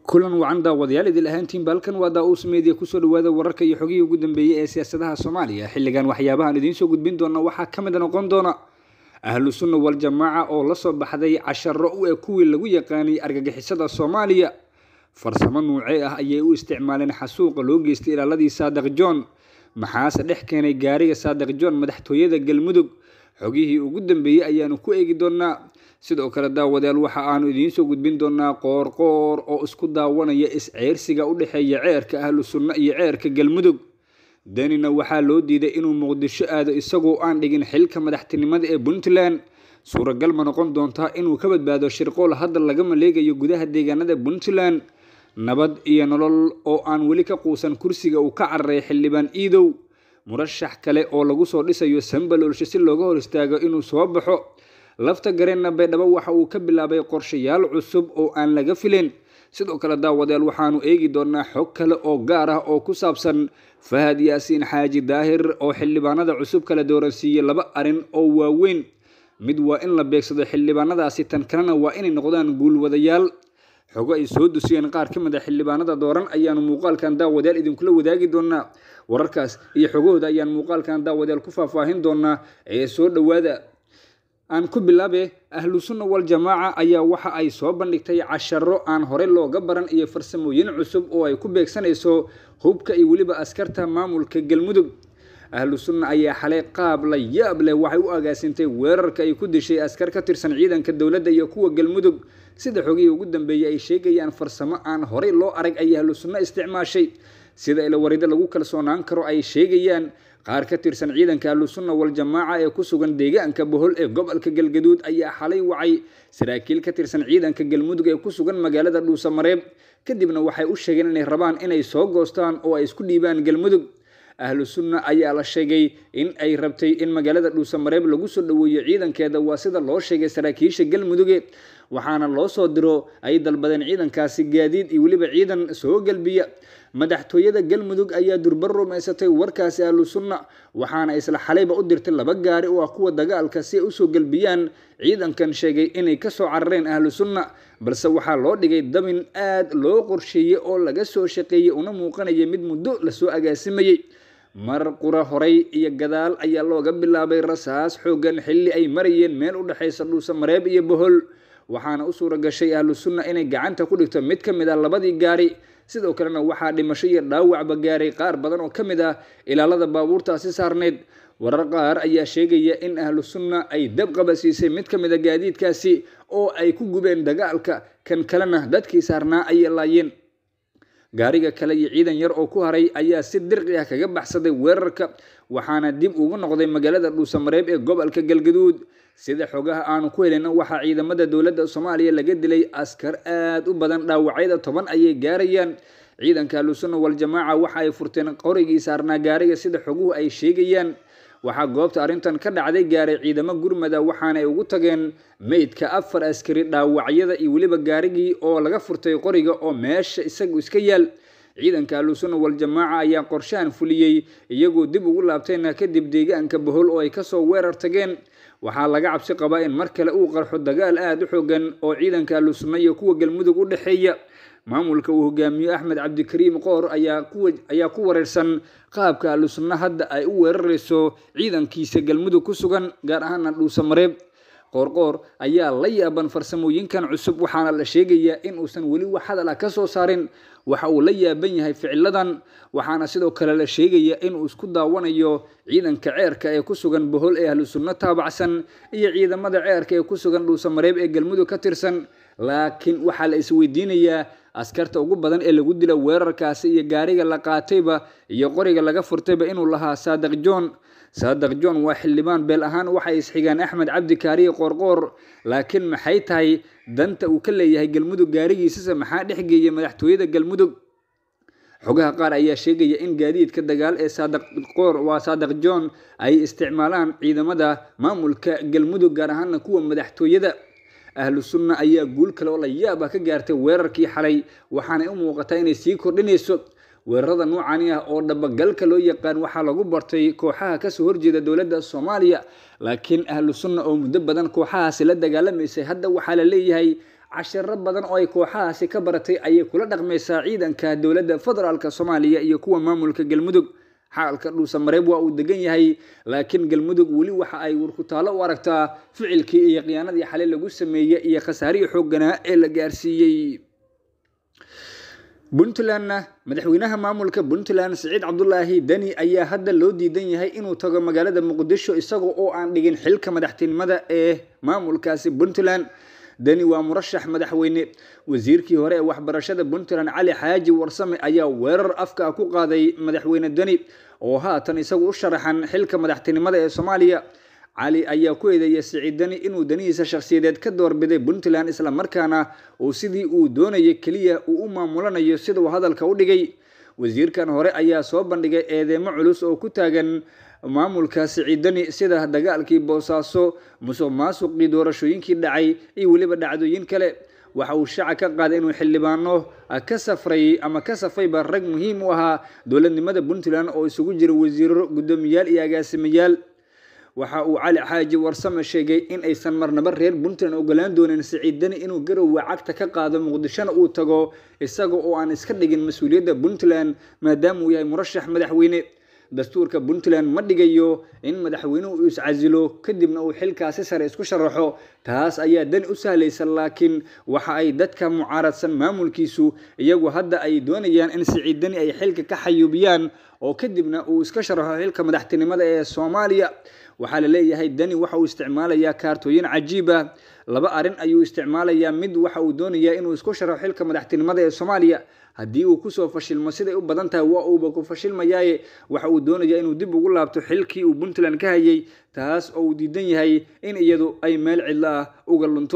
kulan wacan daawadayaal idil ahaantiin baalkan waa daa-uus meediya kusoo dhawaada wararka iyo xogihii ugu dambeeyey ee siyaasadaha soomaaliya xilligan waxyaabahaan idiin soo gudbin doona waxaa ka mid noqon doona ahlu sunna wal-jamaaca oo la soo baxday casharo u eg kuwii lagu yaqaanay argagixisada soomaaliya farsamo nuucee ah ayay u isticmaaleen xasuuqa loo geystay ilaaladii saadiq john maxaase dhex keenay gaariga saadiq john madaxtooyada galmudug xogihii ugu dambeeyey ayaanu ku eegi doonaa sidoo kale daawadayaal waxa aanu idiin soo gudbin doonaa qoorqoor oo isku daawanaya is-ceyrsiga u dhexeeya ceerka ahlu sunno iyo ceerka galmudug danina waxaa loo diiday inuu muqdisho aado isagoo aan dhigin xilka madaxtinimada ee puntland suuragal ma noqon doontaa inuu ka badbaado shirqool hadda laga maleegayo gudaha deegaanada puntland nabad iyo nolol oo aan weli ka quusan kursiga uu ka cararay xildhibaan iidow murashax kale oo lagu soo dhisayo sambaloolsho si looga hor istaago inuu soo baxo lafta gareenna baydhabo waxa uu ka bilaabay qorshayaal cusub oo aan laga filin sidoo kale daawadayaal waxaanu eegi doonaa xog kale oo gaar ah oo ku saabsan fahad yaasiin xaaji daahir oo xildhibaanada cusub kala dooransiiyey laba arrin oo waaweyn mid waa in la beegsado xildhibaanadaasi tan kalena waa inay noqdaan guulwadayaal xogo ay soo dusiyeen qaar ka mid a xildhibaanada dooran ayaanu muuqaalkan daawadayaal idinkula wadaagi doonaa wararkaas iyo xogahooda ayaan muuqaalkan daawadayaal ku faahfaahin doonaa ee soo dhowaada aan ku bilaabe ahlu sunna wal-jamaaca ayaa waxa ay soo bandhigtay casharo aan hore looga baran iyo farsamooyin cusub oo ay ku beegsanayso hubka iyo weliba askarta maamulka galmudug ahlu sunna ayaa xalay qaab la yaab leh waxay u agaasintay weerarka ay ku dishay askar ka tirsan ciidanka dowladda iyo kuwa galmudug sida xogihii ugu dambeeyey ay sheegayaan farsamo aan horey loo arag ay ahlu sunno isticmaashay sida ilawarida lagu kalsoonaan karo ay sheegayaan qaar ka tirsan ciidanka ahlu sunna wal-jamaaca ee ku sugan deegaanka bohol ee gobolka galgaduud ayaa xalay wacay saraakiil ka tirsan ciidanka galmudug ee ku sugan magaalada dhuusamareeb kadibna waxay u sheegeen inay rabaan inay soo goostaan oo ay isku dhiibaan galmudug ahlu sunna ayaa la sheegay in ay rabtay in magaalada dhuusamareeb lagu soo dhoweeyo ciidankeeda waa sida loo sheegay saraakiisha galmuduge waxaana loo soo diro ay dalbadeen ciidankaasi gaadiid iyo weliba ciidan soo galbiya madaxtooyada galmudug ayaa durbar rumaysatay warkaasi ahlu sunna waxaana isla xalayba u dirtay laba gaari oo ah kuwa dagaalka si ay usoo galbiyaan ciidankan sheegay inay kasoo carareen ahlu sunna balse waxaa loo dhigay dabin aad loo qorsheeyey oo laga soo shaqeeyey una muuqanaya mid muddo lasoo agaasimayey mar qura horay iyo gadaal ayaa looga bilaabay rasaas xoogan xilli ay marayeen meel u dhexaysa dhuusamareeb iyo bohol waxaana u suura gashay ahlu sunna inay gacanta ku dhigto mid ka mid ah labadii gaari sidoo kalena waxaa dhimasho iyo dhaawacba gaaray qaar badan oo ka mid ah ilaalada baabuurtaasi saarneyd warar qaar ayaa sheegaya in ahlu sunna ay dab qabasiisay mid ka mid a gaadiidkaasi oo ay ku gubeen dagaalka kan kalena dadkii saarnaa ayay laayeen gaariga kale iyo ciidan yar oo ku haray ayaa si dirqi ah kaga baxsaday weerarka waxaana dib ugu noqday magaalada dhuusamareeb ee gobolka galgaduud sida xogaha aanu ku helina waxaa ciidamada dowladda soomaaliya laga dilay askar aad u badan dhaawacyada toban ayay gaarayaan ciidanka ahlusunna wal-jamaaca waxa ay furteen qorigii saarnaa gaariga sida xoguhu ay sheegayaan waxaa goobta arrintan ka dhacday gaaray ciidamo gurmada waxaana ay ugu tageen meydka afar askari dhaawacyada iyo weliba gaarigii oo laga furtay qoriga oo meesha isagu iska yaal ciidanka ahlusunna wal-jamaaca ayaa qorshahan fuliyey iyagoo dib ugu laabtayna kadib deegaanka bohol oo ay kasoo weerar tageen waxaa laga cabsi qabaa in mar kale uu qarxo dagaal aada u xoogan oo ciidanka ahlu sunna iyo kuwa galmudug u dhexeeya maamulka uu hogaamiyo axmed cabdikariim qoor ayaa ku wareersan qaabka ahlu sunna hadda ay u weerarayso ciidankiisa galmudug ku sugan gaar ahaana dhuusamareeb qoorqoor ayaa la yaaban farsamooyinkan cusub waxaana la sheegayaa in uusan weli wax hadal ah ka soo saarin waxa uu la yaaban yahay ficiladan waxaana sidoo kale la sheegaya inuu isku daawanayo ciidanka ceerka ee ku sugan bohol ee ahlu sunno taabacsan iyo ciidamada ceerka ee ku sugan dhuusamareeb ee galmudug ka tirsan laakiin waxaa la isweydiinayaa askarta ugu badan ee lagu dila weerarkaasi iyo gaariga la qaatayba iyo qoriga laga furtayba inuu lahaa saadiq john saadiq john waa xildhibaan beel ahaan waxay isxigaan axmed cabdi kaariye qoorqoor laakiin maxay tahay danta uu ka leeyahay galmudug gaarigiisase maxaa dhexgeeya madaxtooyada galmudug xogaha qaar ayaa sheegaya in gaadiidka dagaal ee saadiqoor waa saadiq john ay isticmaalaan ciidamada maamulka galmudug gaar ahaana kuwa madaxtooyada ahlu sunna ayaa guul kale oo la yaab ah ka gaartay weerarkii xalay waxaanay u muuqataa inay sii kordhinayso weerarada noocani ah oo dhabagalka loo yaqaan waxaa lagu bartay kooxaha kasoo horjeeda dowladda soomaaliya laakiin ahlu sunna oo muddo badan kooxahaasi la dagaalamaysay hadda waxaa la leeyahay cashiro badan oo ay kooxahaasi ka baratay ayay kula dhaqmaysaa ciidanka dowladda federaalk soomaaliya iyo kuwa maamulka galmudug xaalka dhuusamareeb waa uu degan yahay laakiin galmudug weli waxa ay warkutaalo u aragtaa ficilkii iyo khiyaanadii xalay lagu sameeyey iyo khasaarihii xoogganaa ee la gaarsiiyey puntlandna madaxweynaha maamulka puntland siciid cabdulaahi deni ayaa hadda loo diidan yahay inuu tago magaalada muqdisho isaga oo aan dhigin xilka madaxtinimada ee maamulkaasi puntland deni waa murashax madaxweyne wasiirkii hore ee waxbarashada puntland cali xaaji warsame ayaa weerar afka ku qaaday madaxweyne deni oo haatan isagu u sharaxan xilka madaxtinimada ee soomaaliya cali ayaa ku eedeeyay siciid deni inuu danihiisa shakhsiyadeed ka doorbiday puntland islamarkaana uu sidii uu doonayay keliya uu u maamulanayo sida uu hadalka u dhigay wasiirkan hore ayaa soo bandhigay eedeemo culus oo ku taagan maamulka siciidani sida dagaalkii boosaaso musuq maasuqii doorashooyinkii dhacay iyo weliba dhacdooyin kale waxa uu shaaca ka qaaday inuu xildhibaano ka safray ama ka safayba rag muhiim u ahaa dowladnimada puntland oo isugu jira wasiiro guddoomiyaal iyo agaasimayaal waxa uu cali xaaji warsame sheegay in aysan marnaba reer puntland ogolaan doonin siciid deni inuu garowe cagta ka qaado muqdishona uu tago isaga oo aan iska dhigin mas-uuliyadda puntland maadaama uu yahay murashax madaxweyne dastuurka puntland ma dhigayo in madaxweynuhu uu iscasilo kadibna uu xilkaasi sare isku sharaxo taas ayaa dani u sahlaysa laakiin waxa ay dadka mucaaradsan maamulkiisu iyagu hadda ay doonayaan in siciid deni ay xilka ka xayuubiyaan oo kadibna uu iska sharaxo xilka madaxtinimada ee soomaaliya waxaa la leeyahay deni waxa uu isticmaalayaa kaartooyin cajiib ah laba arrin ayuu isticmaalayaa mid waxa uu doonayaa inuu isku sharaxo xilka madaxtinimada ee soomaaliya haddii uu kusoo fashilmo siday u badan tahay waa uuba ku fashilmayaaye waxa uu doonayaa inuu dib ugu laabto xilkii uu puntland ka hayay taas oo uu diidan yahay in iyadu ay meel cidlo ah uga lunto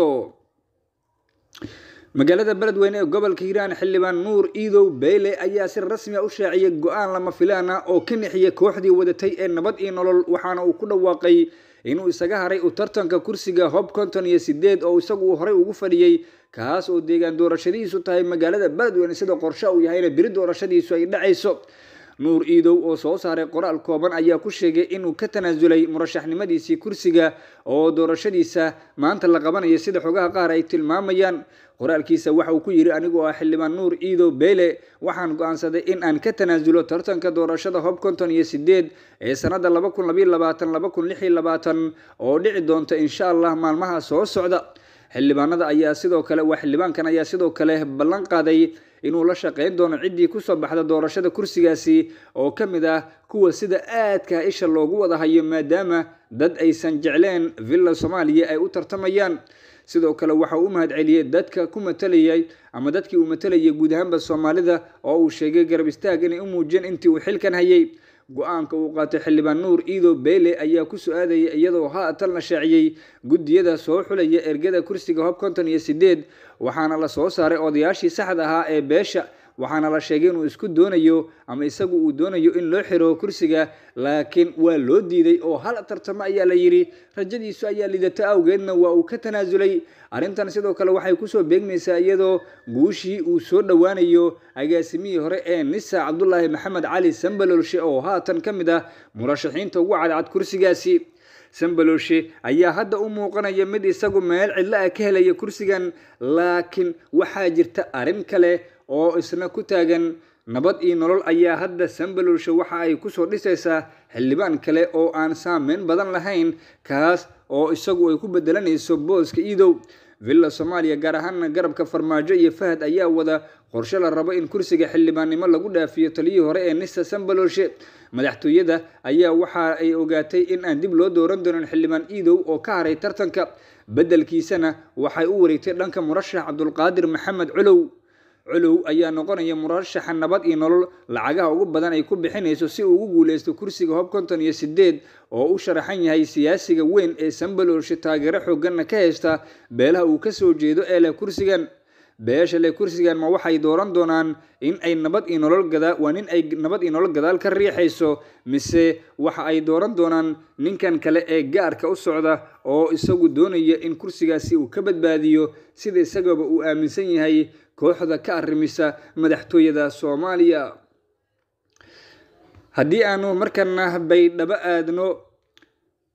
magaalada beledweyne ee gobolka hiiraan xildhibaan nuur iidow beyle ayaa si rasmi a u shaaciyay go-aan lama filaan ah oo ka nixiyay kooxdii wadatay ee nabad iyo nolol waxaana uu ku dhawaaqay inuu isaga haray u tartanka kursiga hob konton iyo sideed oo isagu uu horey ugu fadhiyey kaas oo deegaan doorashadiisu tahay magaalada beledweyne sida qorshe uu yahayna beri doorashadiisu ay dhacayso nuur iidow oo soo saaray qoraal kooban ayaa ku sheegay inuu ka tanaasulay murashaxnimadiisii kursiga oo doorashadiisa maanta la qabanayo sida xogaha qaar ay tilmaamayaan qoraalkiisa waxa uu ku yidhi anigoo ah xildhibaan nuur iidow beyle waxaan go-aansaday in aan ka tanaasulo tartanka doorashada hob konton iyo sideed ee sanada laba kun labayo labaatan laba kun lix iyo labaatan oo dhici doonta insha allah maalmaha soo socda xildhibaanada ayaa sidoo kale waa xildhibaankan ayaa sidoo kale ballan qaaday inuu la shaqeyn doono ciddii kusoo baxda doorashada kursigaasi oo ka mid ah kuwa sida aadka isha loogu wada hayo maadaama dad aysan jecleen villa soomaaliya ay u tartamayaan sidoo kale waxa uu u mahad celiyey dadka ku matalayay ama dadkii uu matalayay guud ahaanba soomaalida oo uu sheegay garab istaag inay u muujiyeen intii uu xilkan hayay go-aanka uu qaatay xildhibaan nuur iidow beyle ayaa ku su-aadayay iyadoo haatan la shaaciyey guddiyada soo xulaya ergada kursiga hob konton iyo sideed waxaana la soo saaray odayaashii saxda ahaa ee beesha waxaana la sheegay inuu isku doonayo ama isagu uu doonayo in loo xiro kursiga laakiin waa loo diiday oo hal tartamo ayaa la yidhi rajadiisu ayaa lidata awgeedna waa uu ka tanaasulay arrintan sidoo kale waxay kusoo beegmaysaa iyadoo guushii uu soo dhowaanayo agaasimihii hore ee nisa cabdulaahi maxamed cali sambalolshe oo haatan ka mid ah murashaxiinta ugu cadcad kursigaasi sambalolshe ayaa hadda u muuqanaya mid isagu meel cidlo ah ka helaya kursigan laakiin waxaa jirta arrin kale oo isna ku taagan nabad iyo nolol ayaa hadda sambalolshe waxa ay kusoo dhisaysaa xildhibaan kale oo aan saameyn badan lahayn kaas oo isagu ay ku bedelanayso booska iidow villa soomaaliya gaar ahaana garabka farmaajo iyo fahad ayaa wada qorshe la rabo in kursiga xildhibaannimo lagu dhaafiyo taliyii hore ee nisa sambalolshe madaxtooyada ayaa waxa ay ogaatay in aan dib loo dooran doonin xildhibaan iidow oo ka haray tartanka beddelkiisana waxay u wareegtay dhanka murashax cabdulqaadir maxamed culow culow ayaa noqonaya murashaxa nabad iyo nolol lacagaha ugu badan ay ku bixinayso si uu ugu guuleysto kursiga hob konton iyo sideed oo u sharaxan yahay siyaasiga weyn ee sambalolshe taageero xooganna ka haysta beelaha uu kasoo jeedo ee leh kursigan beesha leh kursigan ma waxay dooran doonaan in ay nabad iyo nolol gadaa waa nin ay nabad iyo nolol gadaal ka riixayso mise waxa ay dooran doonaan ninkan kale ee gaarka u socda oo isagu doonaya in kursigaasi uu ka badbaadiyo sida isagaba uu aaminsan yahay kooxda ka arrimisa madaxtooyada soomaaliya haddii aanu markana baydhabo aadno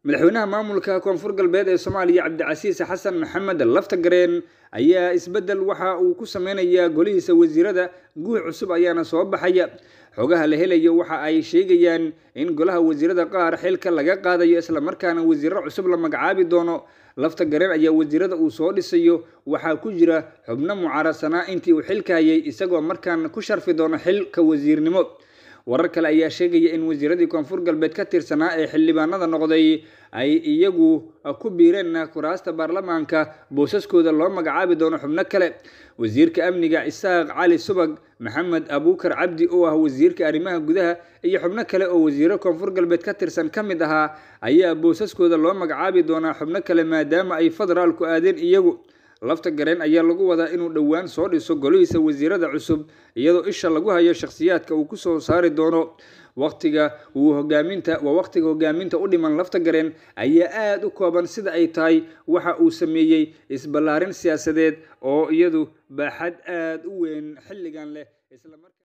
madaxweynaha maamulka koonfur galbeed ee soomaaliya cabdicasiis xasan maxamed laftagareen ayaa isbeddel waxa uu ku sameynayaa golihiisa wasiirada guux cusub ayaana soo baxaya xogaha la helayo waxa ay sheegayaan in golaha wasiirada qaar xilka laga qaadayo islamarkaana wasiiro cusub la magacaabi doono lafta gareen ayaa wasiirada uu soo dhisayo waxaa ku jira xubno mucaarasanaa intii uu xilka hayay isagoo markaan ku sharfi doono xilka wasiirnimo warar kale ayaa sheegaya in wasiiradii koonfur galbeed ka tirsanaa ee xildhibaanada noqday ay iyagu ku biireen kuraasta baarlamaanka boosaskooda loo magacaabi doono xubno kale wasiirka amniga isaaq cali subag maxamed abuukar cabdi oo ah wasiirka arrimaha gudaha iyo xubno kale oo wasiiro koonfur galbeed ka tirsan ka mid ahaa ayaa boosaskooda loo magacaabi doonaa xubno kale maadaama ay federaalku aadeen iyagu lafta gareen ayaa lagu wadaa inuu dhowaan soo dhiso golihiisa wasiirada cusub iyadoo isha lagu hayo shakhsiyaadka uu kusoo saari doono waqtiga uu hogaaminta waa waqtiga hogaaminta u dhiman lafta gareen ayaa aada u kooban sida ay tahay waxa uu sameeyey isballaarin siyaasadeed oo iyadu baaxad aada u weyn xilligan leh isla